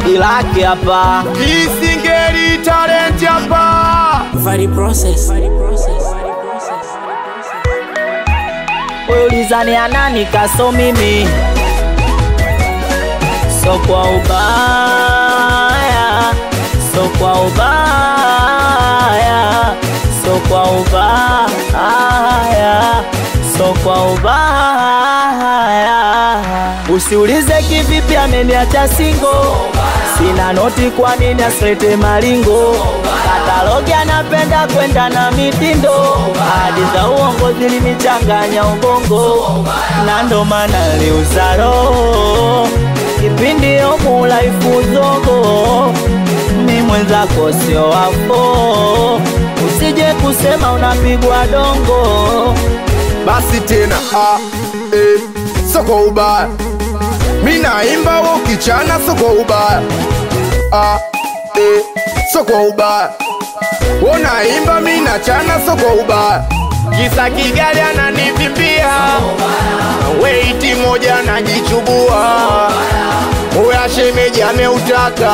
Dilaki hapa Isingeli talent hapa. Vadi process. wewe ulizani anani kaso mimi so kwa ubaya so kwa ubaya so kwa ubaya so kwa ubaya usiulize kivipi ameniacha singo sina noti kwa nini asilete maringo katalogi anapenda kwenda na mitindo hadi za uongo zilinichanganya ubongo na ndo maana liuza roho kipindi omulaifu zogo mi mwenzako sio wafo usije kusema unapigwa dongo Basi tena ah, eh, soko ubaya. Mi naimba wewe ukichana soko ubaya. Ah, eh, soko ubaya. Wewe naimba mi nachana soko ubaya. Kisa Kigali ananivimbia. Weiti moja najichubua. Oya shemeji ameutaka.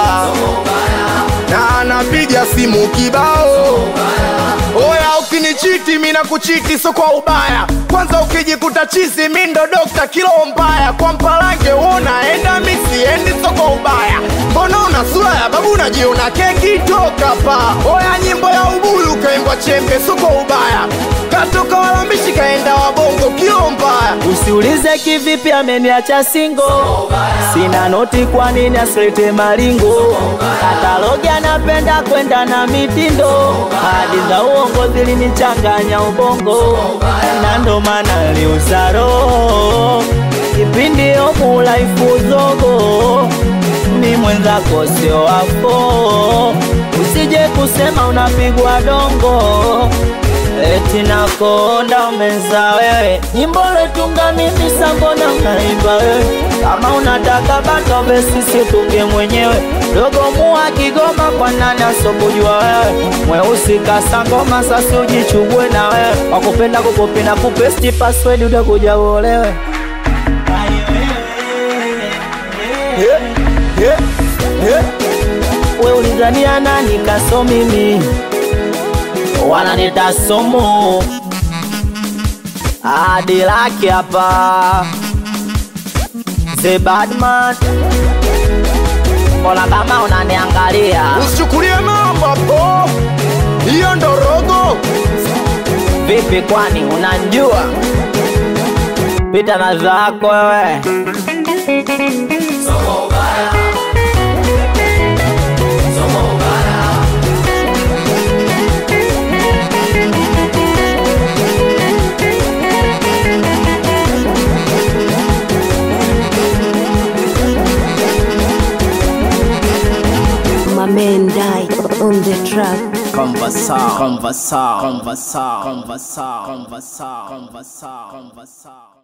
Na anapiga simu kibao. Oya ukinichiti mina kuchiti so kwa ubaya kwanza ukijikuta chizi mi ndo dokta kilo mbaya kwa mpalange unaenda mi siendi so kwa ubaya mbona una sura ya babu unajiona keki toka pa oya nyimbo ya ubuyu kaimbwa chembe so kwa ubaya katoka walambishi kaenda wabongo kilo mbaya Usiulize kivipi ameniacha singo, sina noti, kwa nini asilete maringo? Katalogi anapenda kwenda na mitindo, hadi za uongo zilinichanganya ubongo, na ndo maana liuza roho kipindi omulaifu zogo mi mwenzako sio wafo, usije kusema unapigwa dongo eti nakonda umeza wewe, nyimbo letunga mimi sambona unaimba wewe, kama unataka bato besi situnge mwenyewe, dogo mua Kigoma kwa nani asobujua wewe, mweusi kasangoma sasi ujichubwe na wewe, wakupenda kukopi na kupesti password utakuja uolewe. yeah, yeah, yeah. we ulizania nani kaso mimi wananita somo hadi laki hapa the badman mbona kama unaniangalia usichukulie mambo hapo hiyo ndo rogo vipi kwani unanjua pita na zako wewe My man died on the track. Conversar, conversar, conversar, conversar, conversar, conversar, conversar.